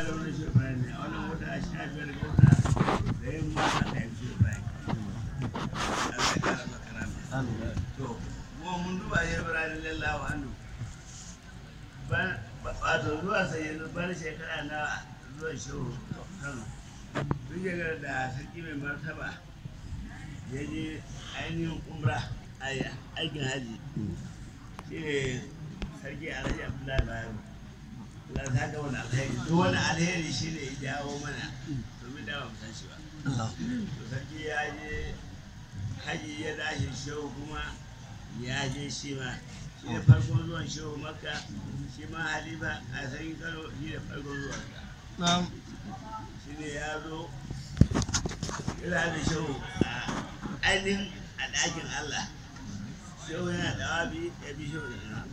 da wani shi Ibrahim ne a wannan wata a sha biyar ga wata da yin mata da yin shi Ibrahim Allah ya kara maka rami to kuma mun duba shi Ibrahim lallahu anhu ban wato zuwa sai yanzu ban shekara na zuwa shehu Kano duk shekarar da sarki mai martaba ya je ainihin umra a aikin haji shi ne sarki alhaji abdullahi bayero Allah ta ga wani alheri duk wani alheri shi ne ya jawo mana domin da ba mu san shi ba to sarki ya je haji ya dashi shehu kuma ya je shi ma shi ne farkon zuwan shehu makka shi ma halifa a sarki kano shi ne farkon zuwan shi ne ya zo yana da shehu a ainihin a ɗakin Allah shehu yana da wabi ya bi shehu da ina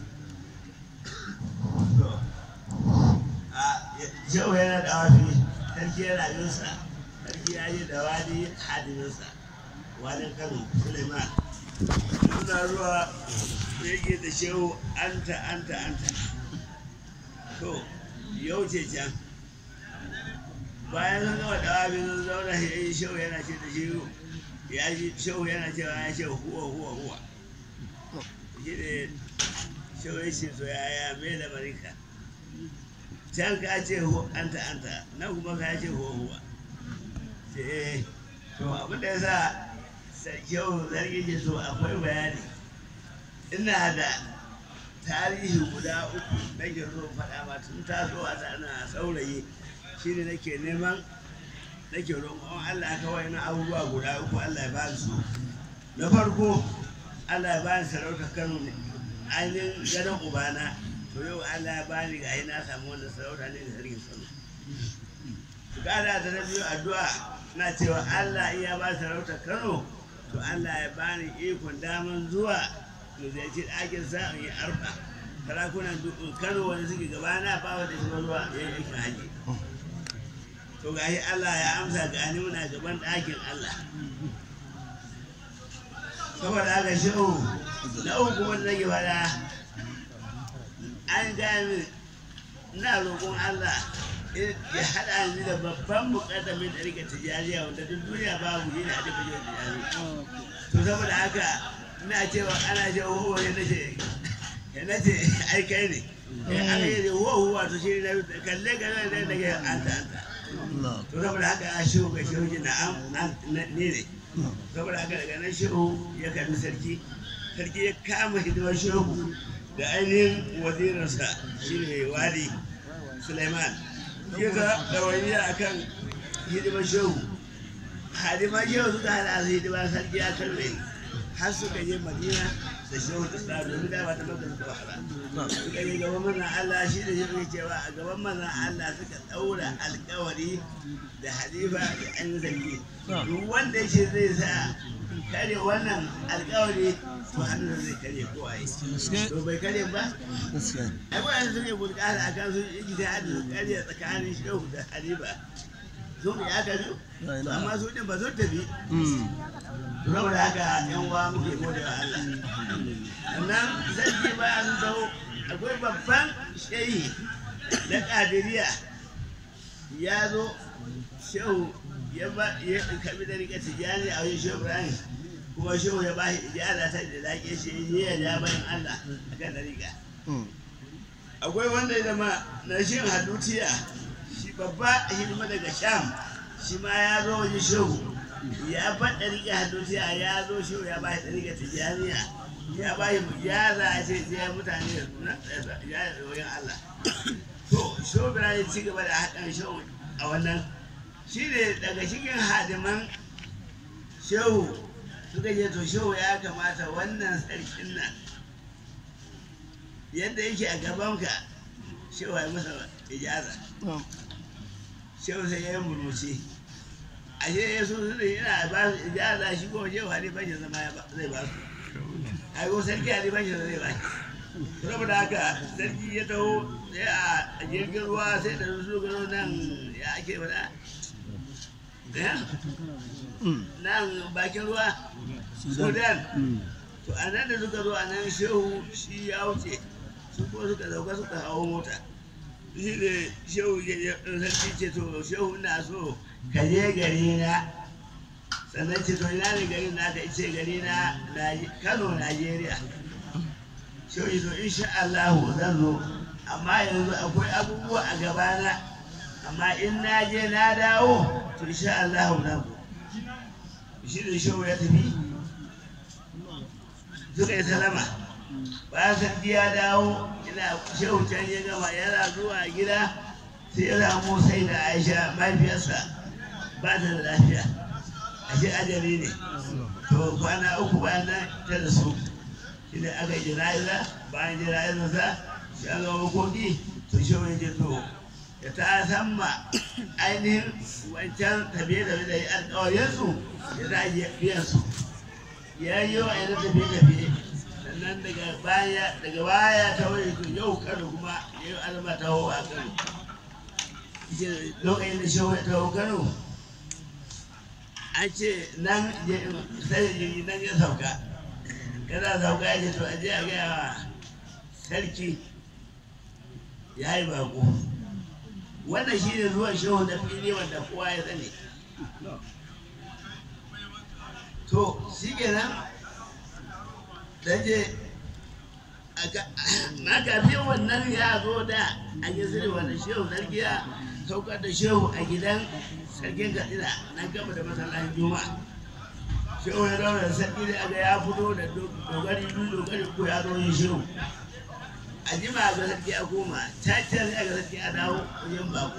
shehu yana da wabi sarki yana yinsa sarki ya yi da wani hadiminsa wani kano suleiman suna zuwa da yake da shehu anta anta anta to yau ce can bayan sun gama da wabi sun zauna ya yi shehu yana ce da shehu ya ji shehu yana cewa ya ce huwa huwa huwa shi ne shehu ya ce to yaya mai da marika can ka ce anta anta na kuma ka ce huwa huwa ce to abin da ya sa shehu zargi ce to akwai bayani ina da tarihi guda uku nake so faɗa ma tun tasowa ta ana saurayi shine nake neman nake roƙon Allah kawai na abubuwa guda uku Allah ya bani su na farko Allah ya bani sarauta Kano ne ainihin gadon ubana to yau Allah ya bani ga na samu wannan sarauta ne da sarkin Kano kada ta na biyu addu'a na cewa Allah iya ba sarauta Kano to Allah ya bani ikon daman zuwa mu ziyarci ɗakin sa in yi arfa sarakunan Kano wanda suke gabana ba wanda suka zuwa yin aikin haji to gashi Allah ya amsa ga ni muna gaban ɗakin Allah saboda haka shehu na uku wanda nake fada an gaya min ina roƙon Allah ya haɗa ni da babban muƙaddamin da rika tijariya wanda duk duniya babu yi na da bajiyar tijari to saboda haka ina cewa ana cewa huwa ya nace ya nace ai kai ne an yi huwa huwa to shi na kalle kalle da daga anta anta to saboda haka a shehu ga shehu ji na'am ne ne saboda haka daga nan shehu ya kalli sarki sarki ya kama hidimar shehu da ainihin wazirinsa shi ne wali suleiman ya ga ɗawainiya a kan hidimar shehu hadimar shehu suka hada su hidimar sarki ya karbe har suka je madina da shehu ta sa domin da ba ta maka suka wahala suka yi gaban manzan Allah shi da shi cewa a gaban manzan Allah suka ɗaura alkawari da halifa da an zargi duk wanda shi zai sa kare wannan alkawari to hannun zai kare ko a yi to bai kare ba ai wannan suke bulƙata a kan su yi ta hadu kare tsakanin shehu da halifa sun ya kare to amma su ɗin ba sun tafi saboda haka yan uwa muke gode wa Allah sannan sarki bayan dawo akwai babban shehi na kadiriya ya zo shehu ya ba ya kabi da rika tijani a wajen shehu ibrahim kuma shehu ya ba shi ijara ta da laƙe shi ya ja bayan Allah a kan dariƙa akwai wanda ya zama na shin hadutiya shi babba hidima daga sham shi ma ya zo wajen shehu ya faɗa rike hadosiya ya zo shi ya ba shi rike tijaniya ya ba shi ya za a ce sai mutane ya da wayan Allah to shobira ya ci gaba da haɗin shehu a wannan shi ne daga cikin hadiman shehu suka je to shehu ya kamata wannan sarkin nan yadda yake a gabanka shehu ya masa ijaza shehu sai ya yi murmushi ashe ya so su ne yana ba su ijaza shi ko je wani bashi zama ya zai ba su ai ko sarki ali bashi zai ba shi saboda haka sarki ya taho sai a jirgin ruwa sai da su gano nan ya ake fada nan bakin ruwa sudan to a nan da suka zo a nan shehu shi ya wuce su kuma suka sauka suka hawo mota shi ne shehu ya sarki ce to shehu na so ka je gari na sannan ce to ina ne garin na ka ce gari na kano najeriya shehu ya zo insha allahu zan zo amma yanzu akwai abubuwa a gabana amma in na je na dawo to insha allahu zan zo shi ne shehu ya tafi suka yi salama bayan sarki ya dawo ina shehu can ya gama yana zuwa gida sai ya samu sai da aisha mahaifiyarsa ba ta da lafiya ashe ajali ne to kwana uku bayan nan ta da su shi ne aka yi jana'iza bayan jana'izarsa shi an gama makoki to shehu ya ce to ya ta san ma ainihin wancan tafiye-tafiye da ya alkawarinsu ya ta biyan su ya yi wa yana tafiye-tafiye sannan daga baya daga baya ta wani to yau kano kuma yau alama ta hau a kano lokacin da shehu ta hau kano an ce nan sai jirgi nan ya sauka yana sauka ya ce to aje a gaya wa sarki ya yi bako wannan shi ne zuwan shehu da fili wanda kowa ya sani to shi kenan dan je na kafin wannan ya zo da a gisiri wanda shehu sarki ya saukar da shehu a gidan sarkin katsina na gama da masallacin juma'a shehu ya zauna da sarki da aga ya fito da dogari biyu dogari ko ya zo yin shehu a jima ga sarki a koma cacar ya ga sarki a dawo wajen bako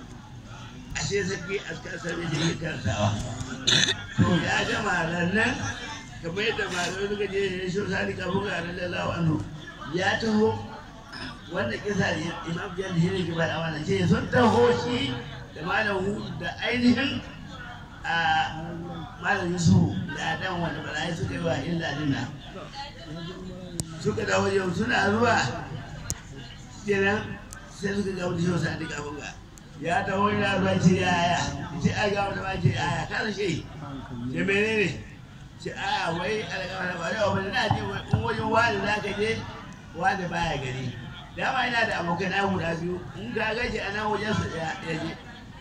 ashe sarki a kasar da jirgin karantawa to ya gama rannan kamar yadda malamai suka je ya shi sani kafin ga lallahu anhu ya taho wanda kisa ne imam jihar shi ne ke faɗa wannan ce sun taho shi da malam hudu da ainihin a malam yusuf da dan wanda bala'i suka yi wa illa dinna suka dawo yau suna zuwa kenan sai suka ga wani shi sani kafin ga ya taho yana zuwa ce yaya ce a ga wani ma ce yaya kada shi ce menene ce a wai alƙawar ba yau ba na je in wajen wani za ka je wani baya gari dama ina da abokai na guda biyu in ka gaji a nan wajen su ya je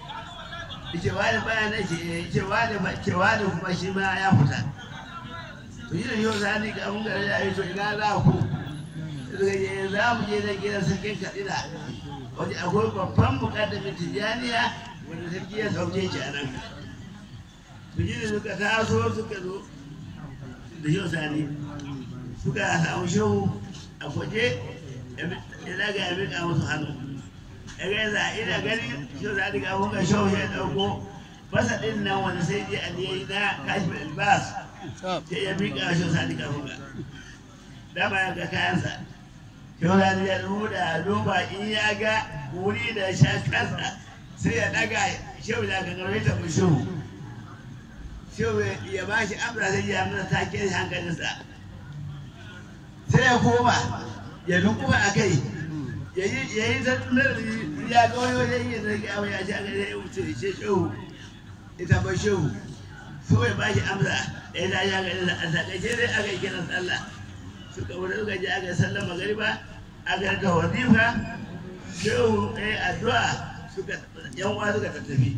ce wani baya na ce ce wani ce wani kuma shi ma ya fita to yi da yau za ni ga mun gari da yi to ina za ku suka je za mu je da gidan sarkin katsina wajen akwai babban mukaddamin tijjaniya wanda sarki ya sauke shi a nan su ji da suka taso suka zo da yau sani suka samu shehu a kwaje ya daga ya miƙa musu hannu ya gaisa ina gani shehu sani ga kuka shehu ya ɗauko basa ɗin nan wanda sai je a ne na kashi albas sai ya miƙa shehu sani ga kuka dama ya ga kayansa shehu sani ya nuna duba in ya ga wuri da sha kansa sai ya ɗaga shehu ya ga garwaita mu shehu shehu ya ba shi amra sai ya mana take hankalinsa sai ya koma ya dukuma a kai ya yi tattunar ya ga wani wajen yin zargi a ya sha gani ya wuce ce shehu ita ba shehu so ya ba shi amsa ya ta sha gani a takaice dai aka yi kiran sallah suka wuce suka je aka yi sallah magariba aka yi ta wazifa shehu ya yi addu'a suka yan uwa suka tattafi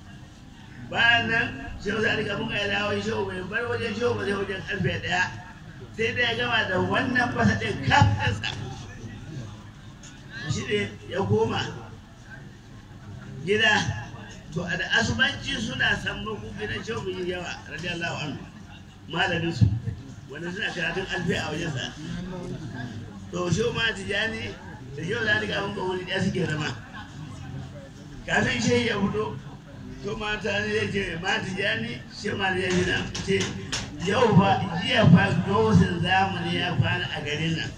bayan nan shehu sa rika mun ya dawo shehu bai bar wajen shehu ba sai wajen karfe daya sai dai ya gama da wannan fasa ɗin kafansa shi ne ya koma gida to a da asubanci suna sammako gidan shehu bai yawa radiyallahu anhu malamin su wanda suna karatun alfi a wajensa to shehu ma tijani da shehu sa rika mun ga wuri ɗaya suke zama kafin shehu ya fito to mata ne ya ce mata jani shi ma ya yi nan ce yau fa jiya fa dosin zamani ya kwana a garin nan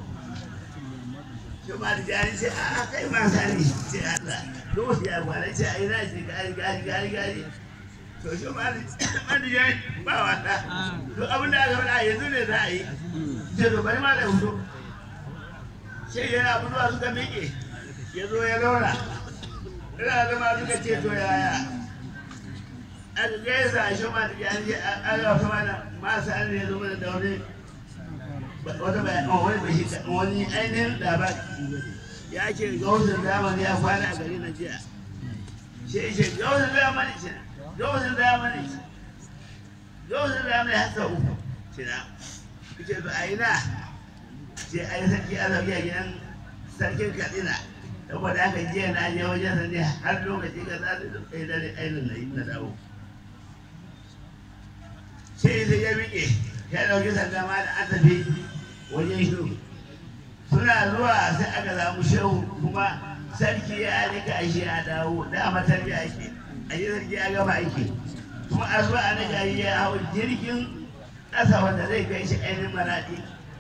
shi ma jani ce a kai ma sani ce Allah dosin ya kwana ce a ina ce gari gari gari gari to shi ma jani ba wata to abin da aka faɗa yanzu ne za a yi ce to bari ma da hudu sai yana fitowa suka miƙe ya zo ya zauna ina zama suka ce to yaya aka gaisa shi ma da jani an ga kuma da masu an ne zo mana da wani wata bayan wani bashi wani ainihin labari ya ce gausin zamani ya kwana a gari na jiya shi ce gausin zamani ce gausin zamani ce gausin zamani har sau uku ce na ce to a ina ce a yi sarki a sauki a gidan sarkin katsina saboda haka jiya na je wajen sa ne har lokaci ka za su ɗaya dare ainihin na dawo sai sai ya miƙe ya ɗauki sanda ma da an tafi wajen shehu suna zuwa sai aka samu shehu kuma sarki ya rika shi a dawo da matarbiya ake a yi sarki ya gama aiki kuma a zuwa a nika yi ya hau jirgin ƙasa wanda zai kai shi ainihin maraɗi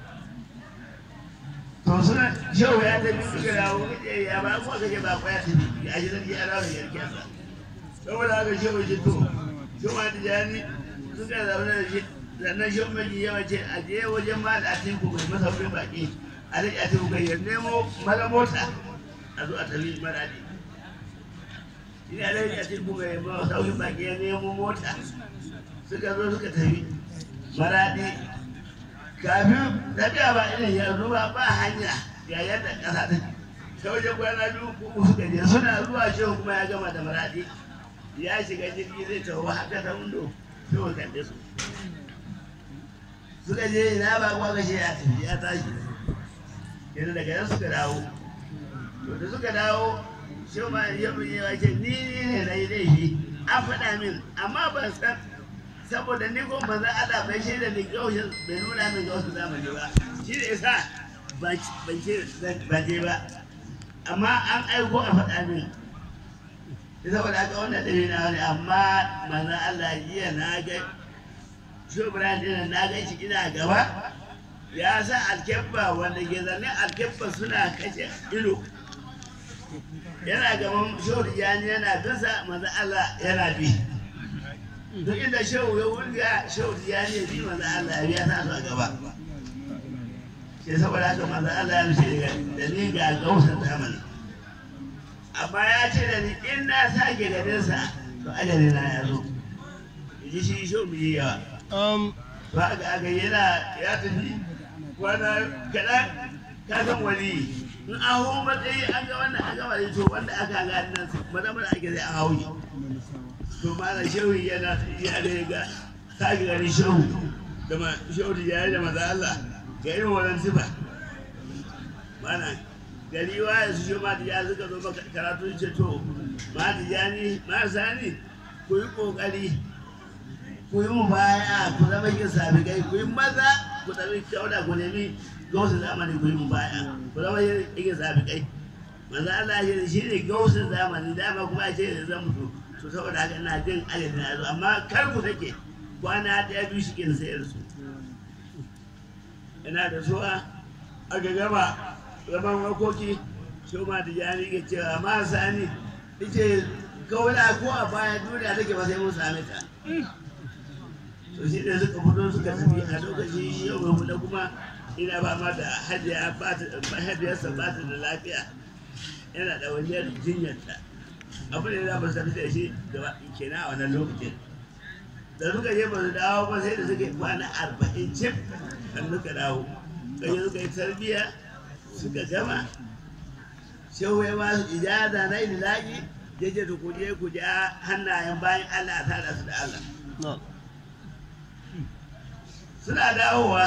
to suna shehu ya tafi suka dawo kace ya ba kuma kace ba kwaya tafi a shi sarki ya dawo da yarkensa saboda haka shehu ji to shehu ma tijani suka zaune da shi sannan shi mai yawa ce a je wajen ma da atiku mai masaukin baki a rike atiku kai ya nemo mara mota a zo a tafi maradi shi ne a rike atiku mai masaukin baki ya nemo mota suka zo suka tafi maradi kafin tafiya ba irin yanzu ba ba hanya ga yadda ƙasa ta ta wajen kwana biyu ko suka je suna zuwa shi kuma ya gama da maradi ya shiga jirgi zai tawo haka ta wundo sai wa kalle su suka je ina ba kwa gashe ya tafi ya tashi yanzu daga nan suka dawo to da suka dawo shi ma ya ya ce ni ne na yi laifi an faɗa min amma ban san saboda ni ko manzan Allah bai shaida ni gaushin bai nuna min gaushin zamani ba shi ne yasa ban ce ba je ba amma an aiko a faɗa min saboda haka wannan ɗari na wani amma manzan Allah jiya na ga shubran ɗin na ga shi ina gaba ya sa alkebba wanda ke zane alkebba suna kashe ido yana gaban shehu yani yana bisa manzan Allah yana bi duk inda shehu ya wurga shehu yani ya bi manzan Allah ya sa su a gaba sai saboda haka manzan Allah ya nufi da ni ga gausar zamani amma ya ce da ni in na sake ganinsa to ajali na ya zo ji shi shi mu yi yawa ba ga aga yana ya tafi kwana kaɗan ka san wani in an hau matsayi an ga wannan an gama da to wanda aka ga nan maza maza ake zai an hau yi to mana shehu yana ya da ga sake ganin shehu da ma shehu da ya da maza Allah ga irin wannan sifa mana gari wa su shi ma ya suka zo maka karatu ce to ma tijani ma sani ku yi kokari ku yi mu baya ku zama yin sabigai ku yi maza ku tafi kyauda ku nemi gausun zamani ku yi mu baya ku zama yin sabigai manzo Allah ya shi ne gausun zamani dama kuma ce da zan mutu to saboda haka ina jin ajali na zo amma kar ku take kwana ɗaya biyu shi ke sayar su ina da suwa aka gama zaman makoki shi ma da jani ke cewa ma sani ita kawai ko a baya duniya take ba sai mun same ta to shi ne suka fito suka tafi a lokaci yau mai da kuma ina ba ma da hajiya hajiyarsa ba ta da lafiya yana da wani jinyarta abu ne za mu tafi da shi da kenan a wannan lokacin da suka je ba su dawo ba sai da suka yi kwana arba'in cif kan suka dawo kai suka yi tarbiyya suka gama shehu ya ba su ijaza na ililaki ya ce ku je ku ja hannayen bayan Allah ta da su da Allah suna dawowa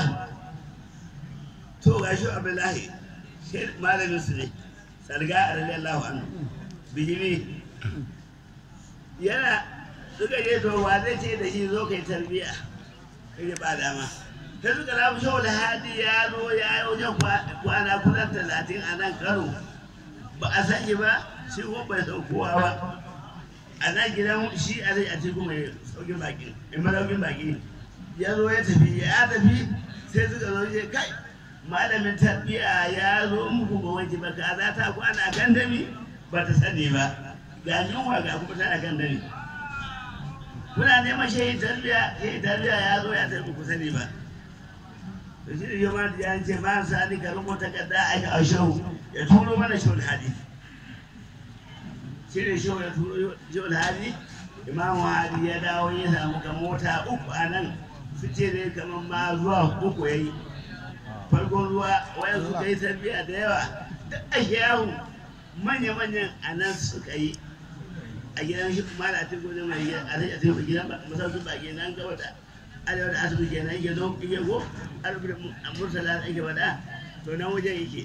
to ga shi abdullahi shi malamin su ne sarga a radiyallahu anhu bijimi yana suka je to wa zai ce da shi zo kai tarbiya kai ba dama ta suka lafi shawar da hadi ya zo ya yi wajen kwana kusan talatin a nan karo ba a sani ba shi ko bai saukowa ba a nan gidan shi a zai a cikin mai saukin baki in malaukin baki ya zo ya tafi ya tafi sai suka zo je kai malamin tarbiya ya zo muku ba wanke ba kaza ta kwana kan dami ba ta sani ba ga yunwa ga kuma tana kan dami kuna neman shehi tarbiya shehi tarbiya ya zo ya tafi ku sani ba to shi ne yamma da ya ce ma sani ka rubuta kadda a shehu ya turo mana shehul hadi shi ne shehu ya turo shehul hadi imamu hadi ya dawo ya samu ka mota uku a nan su ce ne kamar ma zuwa uku ya yi farkon ruwa wayan su kai tarbiya da yawa duk a yahu manya-manyan a nan suka yi a gidan shi kuma da atiku ne mai gidan a sai a gidan masarautar baki nan gaba da arewa da asibiti kenan yake zo yake go arewa da mursala ake faɗa to nan wajen yake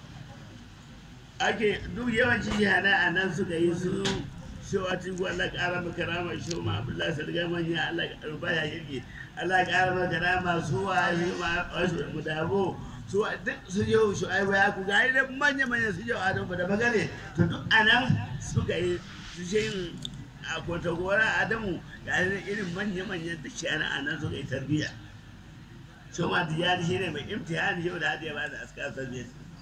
ake duk yawancin jihada a nan suka yi su shewa tiku Allah ƙara maka rama shewa ma Abdullahi Sarga manya Allah ruba ya yake Allah ƙara maka rama su wa shi ma wasu mudabo su wa duk su yau su ai ya ku gari da manya manya su yau Adamu da bagare to duk anan suka yi su yin a kwantagora Adamu ga irin manya manya da shi ana anan suka yi tarbiyya su ma tijani shi ne mai imtihani yau da hadiya ba da askar tarbiyya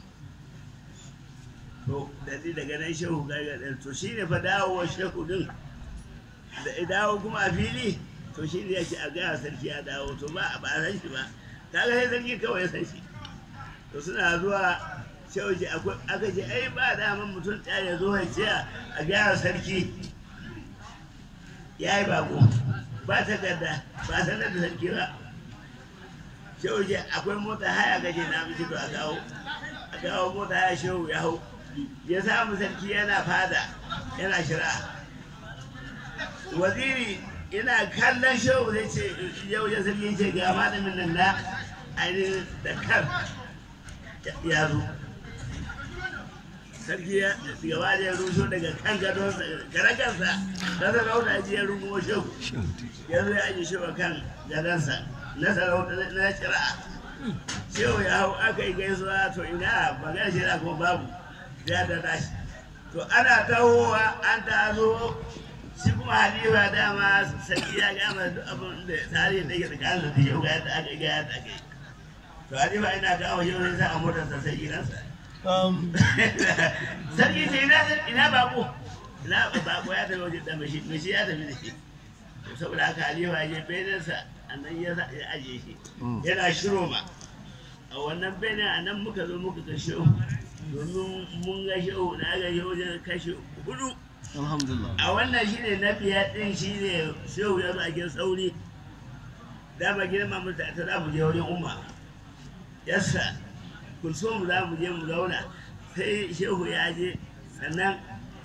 to da ni daga nan shehu gargaɗin to shi ne fa dawowar shehu din da ya dawo kuma a fili to shi ne yake a gaya sarki ya dawo to ba ba a san shi ba kaga sai sarki kawai ya san shi to suna zuwa shehu ce akwai aka ce ai ba daman mutum ɗaya ya zo ya ce a gaya sarki ya yi bako ba takarda ba sanar da sarki ba shehu ce akwai mota haya gaje na miji to a kawo a kawo mota haya shehu ya hau ya samu sarki yana fada yana shira waziri ina kallon shehu zai ce yau ya sarki ce ga malamin nan na ainihin da kan ya zo sarki ya gaba da ya rusho daga kan gadon garagansa na sarauta ji ya rungumo shehu ya zo ya aji shehu kan gadonsa na sarauta na shira shehu ya hau aka yi gaisuwa to ina magana shira kuma babu ya da tashi to ana tahowa an ta zo shi kuma halifa dama sarki ya gama duk abin da tarihi da yake tsakanin da yau ga yadda aka yi ga yadda aka yi to halifa ina kawo yau sai sa a motarsa sai gidansa sarki ce ina ina bako ina bako ya tafi wajen dan shi shi ya tafi da shi to saboda haka halifa ya je benensa a nan ya ajiye shi yana shiro ma a wannan benin a nan muka zo muka ga shehu domin mun ga shehu na ga shehu wajen kashe hudu alhamdulillah a wannan shi ne na biyar ɗin shi ne shehu ya zo a gidan sauri dama girma mu ta za mu je wurin umma yassa kulsum za mu je mu zauna sai shehu ya je sannan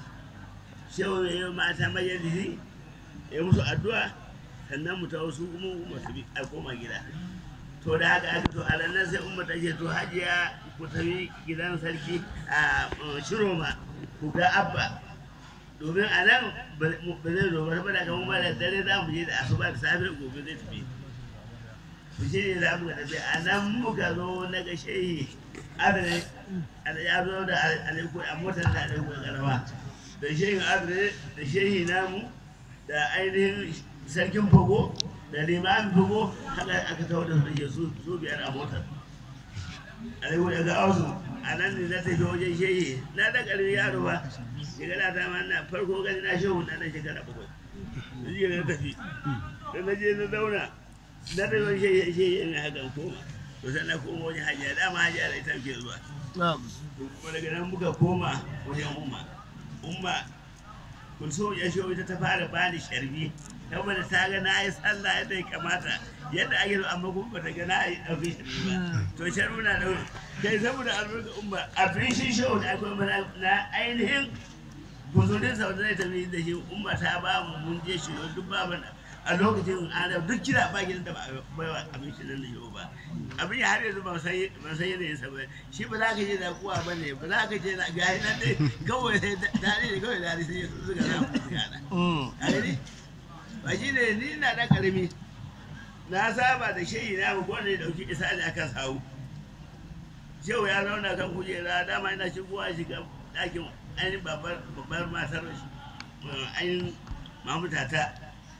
shehu ya yi mata majalisi ya musu addu'a sannan mu ta wasu kuma umma su bi a koma gida to da haka aka to a ranar sai umma ta ce to hajiya ku tafi gidan sarki a shiroma ku ga abba domin a nan ba zai zo ba saboda kamar ma da dare za mu je da asuba da safe gobe zai tafi ku shi ne za mu ga tafi a nan muka zo na ga shehi adane ya zo da alaiko a motar da alaiko karama da shehin adane da shehi namu da ainihin sarkin fago da limamin fago haka aka tawo da su su biyar a motar alaiko daga ausu a nan ne na tafi wajen shehi na da ƙarfi yaro ba shekara ta ma na farko gani na shehu na nan shekara bakwai na je na tafi da na je na zauna na da yawan shehi shehi ne haka koma to sai na koma wajen hajiya dama hajiya da ita ke zuwa to kuma daga nan muka koma wajen umma umma kulso ya shehu ita ta fara bani sharbi saboda ta ga na yi sallah yadda ya kamata yadda ake so amma kuma bata ga na yi ɗauki sharbi ba to sharbi na da kai saboda albarka umma abin shi shehu da akwai mana na ainihin guzurin sau da zai tafi da shi umma ta ba mu mun je shi duk babu a lokacin ana duk kira ba gidan da ba bai wa abin shi nan da yau ba abin ya har yanzu ban san ban san yanayin sa ba shi ba za ka je da kuwa ba ne ba za ka je na ga nan dai kawai sai dare ne kawai dare sai su suka za mu suka na a gani ba shi ne ni na da karami na saba da shehi na mu kowane dauki isa da aka sawu shehu ya zauna kan kujera dama ina shigowa shiga ɗakin ainihin babbar matar ainihin mamutata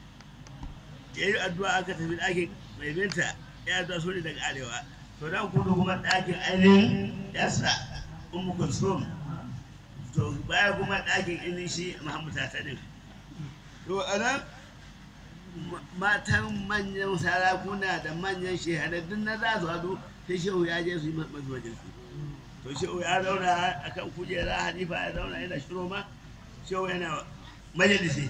ya yi addu'a aka tafi ɗakin mai binta ya addu'a su ne daga arewa to dan kudu kuma ɗakin ainihin yasa umu kulsum to baya kuma ɗakin ainihin shi mamutata ne to a nan matan manyan sarakuna da manyan shehadaddun na za su hadu sai shehu ya je su yi mafi majalisi to shehu ya zauna a kan kujera hanifa ya zauna yana shiro ma shehu yana majalisi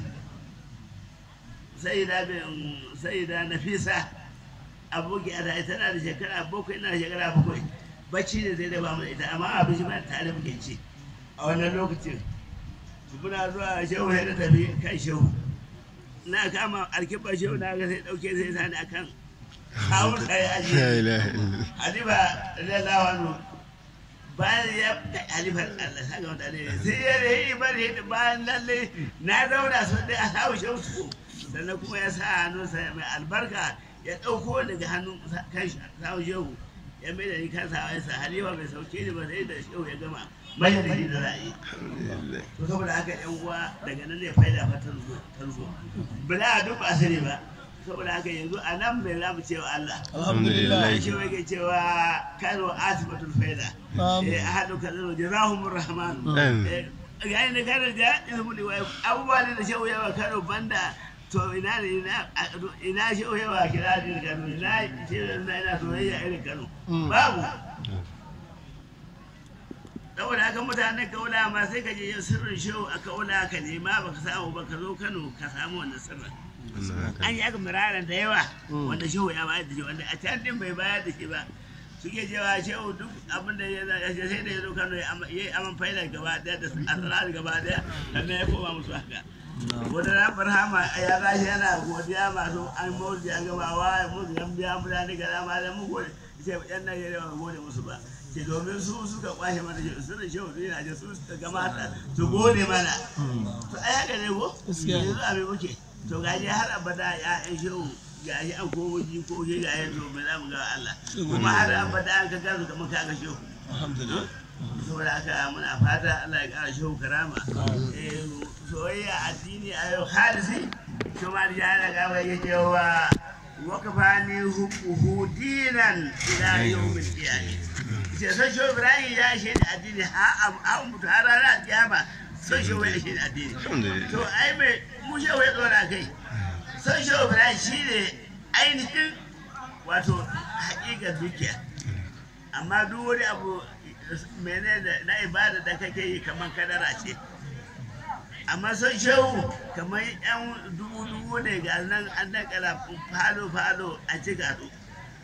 sai da sai da nafisa aboki a tana da shekara bakwai ina da shekara bakwai bacci ne zai da ba mu da ita amma abinci ma tare muke ci a wannan lokacin muna zuwa shehu ya da tafi kan shehu na kama alkibar shehu na ga sai dauke sai sani akan kawun kai La aji ilaha illallah. halifa radiyallahu anhu bayan ya halifar Allah saka wata ne sai ya yi bari bayan lalle na zauna so dai a samu shehu su sannan kuma ya sa hannunsa mai albarka ya ɗauko daga hannun kan samu shehu ya mai da ni kan sa sa halifa bai sauke ni ba sai da shehu ya gama mai da ni da ra'ayi Alhamdulillah. to saboda haka yan uwa daga nan ne faida fa tarzo tarzo bala duk ba sani ba saboda haka yanzu a nan mai zamu cewa Allah Alhamdulillah. shi wake cewa kano asibatul faida eh ahadu kanu jazahumur rahman Amin. eh ga ne kano da izmu li wa abubuwa ne da shehu yawa kano banda to ina ne ina ina shehu yawa kira din kano ina shehu ina ina soyayya irin kano babu saboda haka mutanen kaula ma sai ka je yin sirrin shehu a kaula ka nema baka samu ba ka zo kano ka samu wannan sirrin Wannan haka. an yi aka miraran da yawa wanda shehu ya bayar da shi wanda a can din bai bayar da shi ba suke cewa shehu duk abin da ya ya sai da ya zo kano ya ama- ya yi aman faidar gaba daya da asrar gaba daya sannan ya koma musu haka wata ran barhama ya rashi yana godiya masu an mawuzi a gaba wa musu yan biya mutane ga dama da mu gode ce yan nan ya ba gode musu ba ke domin su suka kwashe mana shehu sirrin shehu su yana ce su suka gamata su gode mana to ai haka ne ko yanzu abin muke to gaji har abada ya yan shehu gaji an komo jikoki ga yanzu mai za mu ga Allah kuma har abada an ka gasu kamar ka ga shehu saboda haka muna fata Allah ya kara shehu karama Eh, soyayya addini a yau halisi kuma da yana gaba ya cewa wakafani hukuhu dinan ila yawmin qiyamah ce son shehu ibrahim ya shi da addini ha a mutu har ranar kiyama son shehu ya shi da addini Alhamdulillah. to ai mai mu shehu ya tsora kai son shehu ibrahim shi ne ainihin wato haƙiƙar dukiya amma duk wani abu mene da na ibada da kake yi kamar kadara ce amma son shehu kamar yan dubu dubu ne ga nan an dakala falo falo a cika su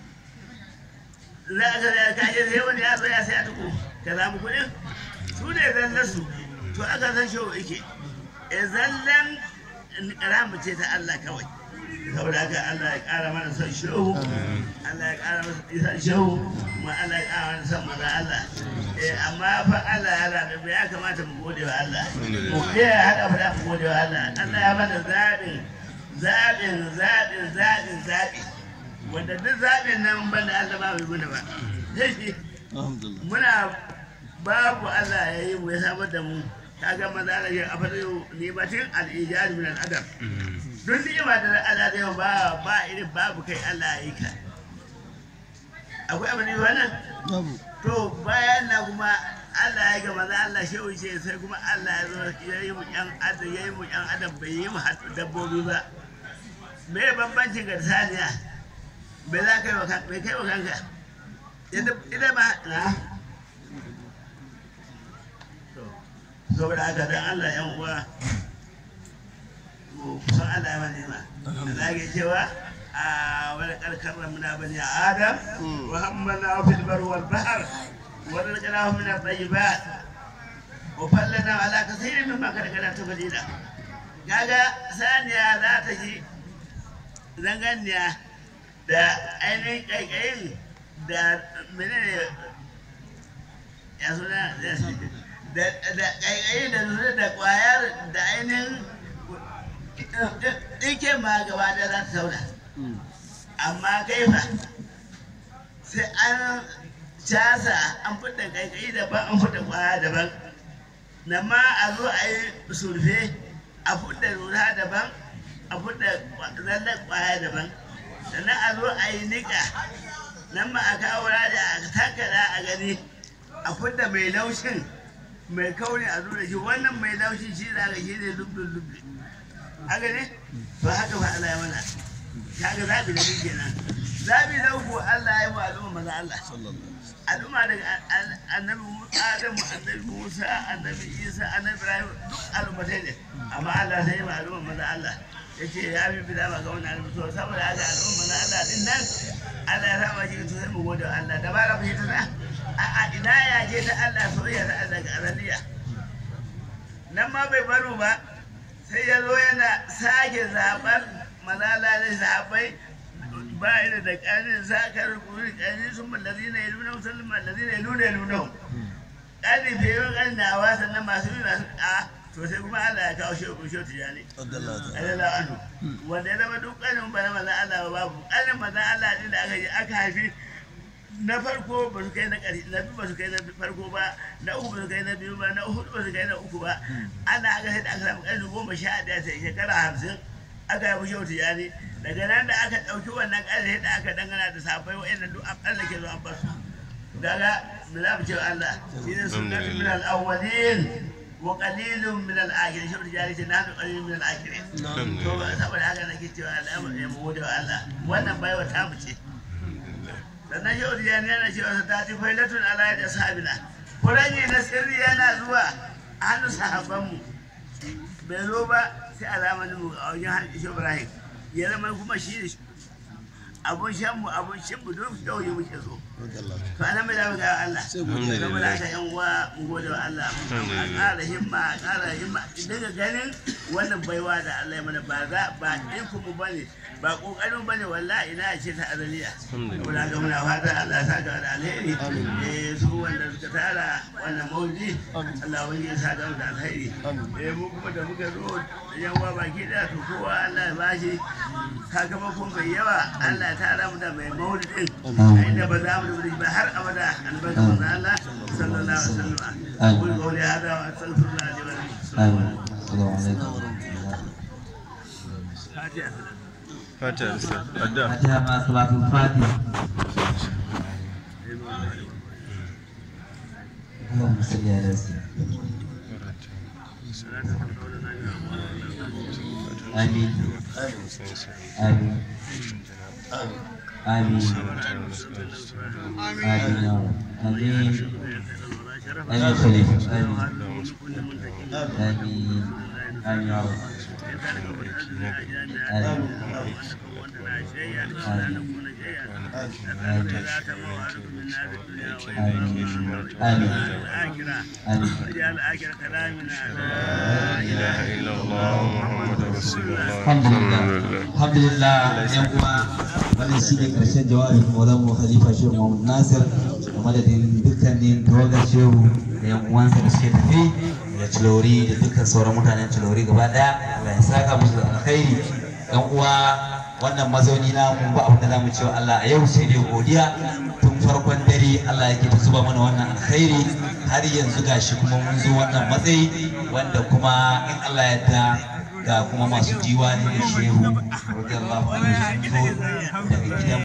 za ka ga kaje sai wani ya zo ya sai a tuku ka samu kuɗin su ne zallan su to aka san shehu yake e zallan ramu ce ta Allah kawai saboda haka Allah ya ƙara mana son shehu Allah ya ƙara mana son shehu kuma Allah ya ƙara mana son maza Allah eh amma fa Allah ya rabe ya kamata mu gode wa Allah mu ya haka fa da mu gode wa Allah Allah ya mana zaɓin zaɓin zaɓin zaɓin zaɓi wanda duk zaɓin nan ban da Allah ba mai mana ba sai shi muna babu Allah ya yi mu ya samar da mu kaga maza Allah ya afadu ni batin al-ijad min al-adab don ni'ima da Allah da ba ba irin babu kai Allah ya yi ka akwai abin yi wannan to bayan na kuma Allah ya ga maza Allah shehu ce sai kuma Allah ya zo ya yi mu yan adam ya yi mu yan adam bai yi mu hatu dabbobi ba me ya bambancin ga saniya bai za ka yi wa kanka bai kai wa kanka ita ma na saboda haka dan Allah yan uwa kusan Allah ya mani ma Allah ya cewa a wani karkar muna bani adam wa hammana fil bar wal bahr wa rizqnahu min at-tayyibat wa fallana ala kaseerin mimma kada kada ta fadila kaga saniya za ta ji zanganiya da ainihin kaikayin da menene ya suna da kaikayin da nuna da kwayar da ainihin ɗike ma gaba da za ta sauna amma kaifa sai an casa an fita kaikayi daban an fita kwaya daban na ma a zo a yi surfe a fita lura daban a fita zallar kwaya daban sannan a zo a yi niƙa nan ma a kawo da a takara a gani a fita mai laushin mai kauri a zo da shi wannan mai laushin shi za ka shi ne lubbin lubbin haka ne to haka ba Allah ya mana kaga zabi da kike nan zabi da uku Allah ya mu al'umma maza Allah al'umma daga annabi Adamu annabi Musa annabi Isa annabi Ibrahim duk al'ummatai ne amma Allah sai ma al'umma maza Allah yace ya bi bida ba ga wannan al'umma to saboda haka al'umma maza Allah din nan Allah ya saba shi to sai mu gode wa Allah da bara mu yi tana a ina ya je ta Allah soyayya ta Allah ga aradiya nan ma bai baro ba sai ya zo yana sake zaɓar malala ne zaɓai ba ina da ƙanin sakar kuri ƙanin sun mallazi na ilu na musamman mallazi na ilu na ilu na ƙanin fiye wa ƙanin na wasa na masu yi masu a to sai kuma Allah ya kawo shi shi tijani Allah anhu wanda ya zama duk ƙanin ba na manzan Allah ba babu ƙanin manzan Allah ne da aka yi aka haifi na farko ba su kai na ƙari na biyu ba su kai na farko ba na uku ba su kai na biyu ba na hudu ba su kai na uku ba ana aka sai da aka samu ƙarni goma sha ɗaya sai shekara hamsin aka yi mushi wata yani daga nan da aka ɗauki wannan ƙarni da aka dangana da safai wa'annan duk an tsallake zo an basu gaga mu za mu ce Allah shi ne sunnatu min al-awwalin wa qalilun min al-akhirin shi wata yani ce na da qalilun min al-akhirin to saboda haka nake cewa Allah ya mu gode wa Allah wannan baiwa ta mu ce sannan yau da yana yana cewa su ta tifai latun ala da sahabina kuranyi na sirri yana zuwa a hannun sahabbanmu bai zo ba sai alamanin mu a wajen hannun shi ibrahim ya zama kuma shi ne abun shan mu abun shan mu duk yau yi muke so to ana mai zamu ga Allah saboda haka yan uwa mu gode wa Allah a ƙara himma a ƙara himma daga ganin wannan baiwa da Allah ya mana ba za ba iko mu bane ba kokarin bane wallahi ina ce ta azaliya saboda haka muna fata Allah ya saka da alheri eh su wanda suka tara wannan maulidi Allah wani ya saka da alheri eh mu kuma da muka zo da yan uwa baki da to kowa Allah ya bashi sakamakon mai yawa Allah ya tara mu da mai maulidin inda ba za mu da ba har abada albarka manzo Allah sallallahu alaihi wasallam qul qawli hada wa astaghfirullah li wa lakum السلام عليكم fatiha Fatiha Ustaz. Adda. فاتحة مع صلاة الفاتحة اللهم صل على سيدنا آمين آمين آمين آمين يا رب آمين آمين خليفة آمين آمين آمين يا رب آمين آمين واجعل آخر كلامنا لا إله إلا الله محمد رسول الله alhamdulillah alhamdulillah yan uwa wannan shi ne karshen jawabin maulan mu khalifa shehu muhammad nasir da madadin dukkanin tawagar shehu da yan uwansa da suke tafi da cilori da dukkan sauran mutanen cilori gaba daya Allah ya saka musu da alkhairi yan uwa wannan mazauni na mun ba abin da zamu cewa Allah a yau sai dai godiya tun farkon dare Allah yake ta zuba mana wannan alkhairi har yanzu gashi kuma mun zo wannan matsayi wanda kuma in Allah ya yarda ga kuma masu diwani da shehu radiyallahu anhu sun zo daga gidan